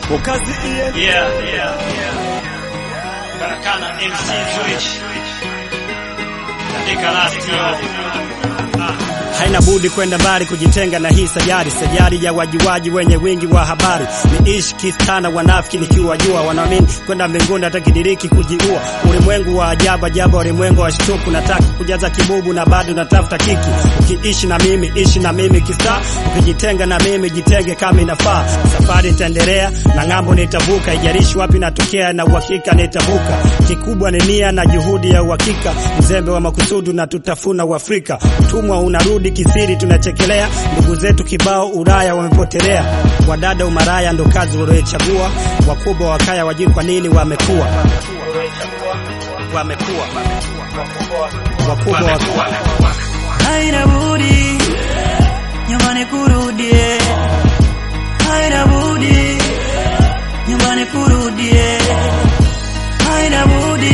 Ukazi Ian. Yeah, yeah, yeah. Karakana MC Switch. Katika last year. Ah. haina budi kwenda mbali kujitenga na hii sajari sajari ya wajiwaji wenye wingi wa habari ni ishi kistana wanafiki nikiwajua wanaamini kwenda mbinguni hata kidiriki kujiua ulimwengu wa ajabu ajabu ulimwengu wa shtuku nataka kujaza kibubu na bado natafuta kiki ukiishi na mimi ishi na mimi kista ukijitenga na mimi jitenge kama inafaa safari itaendelea na ng'ambo nitavuka ijarishi wapi natokea na uhakika nitavuka kikubwa ni nia na juhudi ya uhakika mzembe wa makusudu na tutafuna uafrika utumwa unarudi kisiri tunachekelea ndugu zetu kibao uraya wamepotelea wadada umaraya ndo kazi waliochagua wakubwa wakaya wajui kwa nini wamekuwa wamekuwa wakubwa wakubwa haina budi nyumbani kurudie, haina budi nyumbani kurudie, haina budi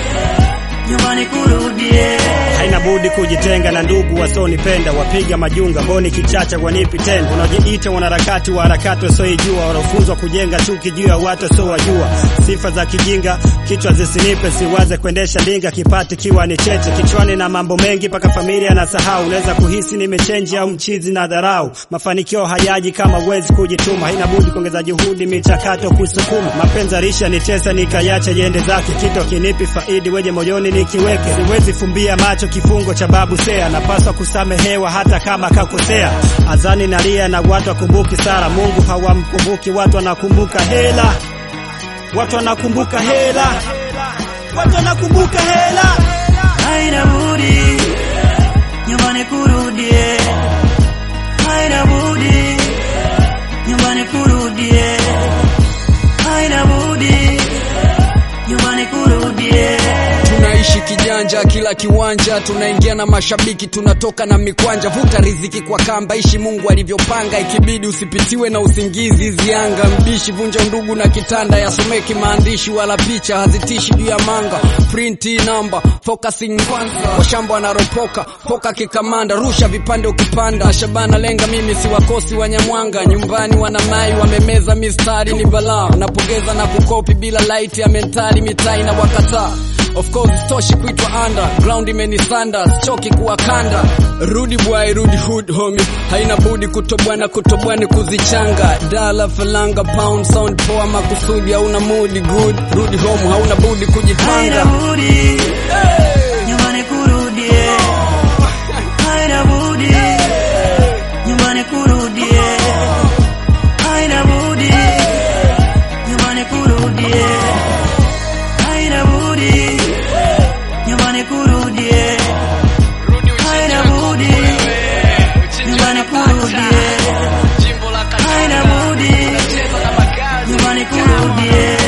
nyumbani kurudie. haina budi kujitenga na ndugu wasonipenda wapiga majunga mboni kichacha wanipi tena unajiita wanaharakati wa harakati wasioijua wanaofunzwa kujenga chuki juu ya watu wasiowajua sifa za kijinga kichwa zisinipe siwaze kuendesha ndinga kipati kiwa ni cheche kichwani na mambo mengi mpaka familia na sahau unaweza kuhisi nimechenji au mchizi na dharau mafanikio hayaji kama uwezi kujituma haina budi kuongeza juhudi michakato kusukuma mapenzi alisha nitesa nikayacha jende zake kito kinipi faidi weje moyoni nikiweke siwezi fumbia macho kifungo cha babu sea napaswa kusamehewa hata kama kakosea azani nalia na watu wakumbuki sara mungu hawamkumbuki watu wanakumbuka hela watu wanakumbuka hela watu wanakumbuka hela haina budi nyumbani kurudie, haina budi nyumbani kurudie, haina budi nyumbani kurudie. tunaishi kijanja kila kiwanja tunaingia na mashabiki tunatoka na mikwanja vuta riziki kwa kamba ishi mungu alivyopanga ikibidi usipitiwe na usingizi zianga mbishi vunja undugu na kitanda yasomeki maandishi wala picha hazitishi juu ya manga printi namba focusing kwanza washamba wanaropoka poka kikamanda rusha vipande ukipanda shabana lenga mimi si wakosi wanyamwanga nyumbani wanamai wamemeza mistari ni balaa napongeza na kukopi bila light ya mentali mitai na wakataa Of course stoshi kuitwa underground imenisanda sichoki kuwakanda rudi bwai rudi hood homie haina budi kutobwana kutobwani kuzichanga dala falanga pound sound poa makusudi hauna mood good rudi home hauna budi haina kujipanga budi nyumbani kurudie, haina budi nyumbani kurudie, haina budi nyumbani kurudie, haina budi nyumbani kurudie, haina budi nyumbani kurudie, haina budi nyumbani kurudie.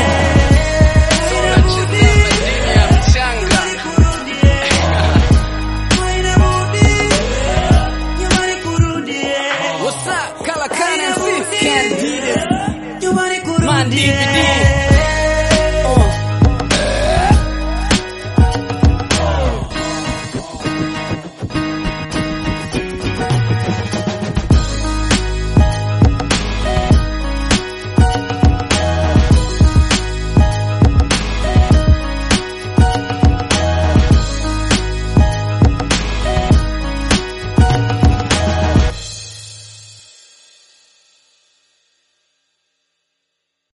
What's up? Kalakana MC? Can't beat it. Man, DVD.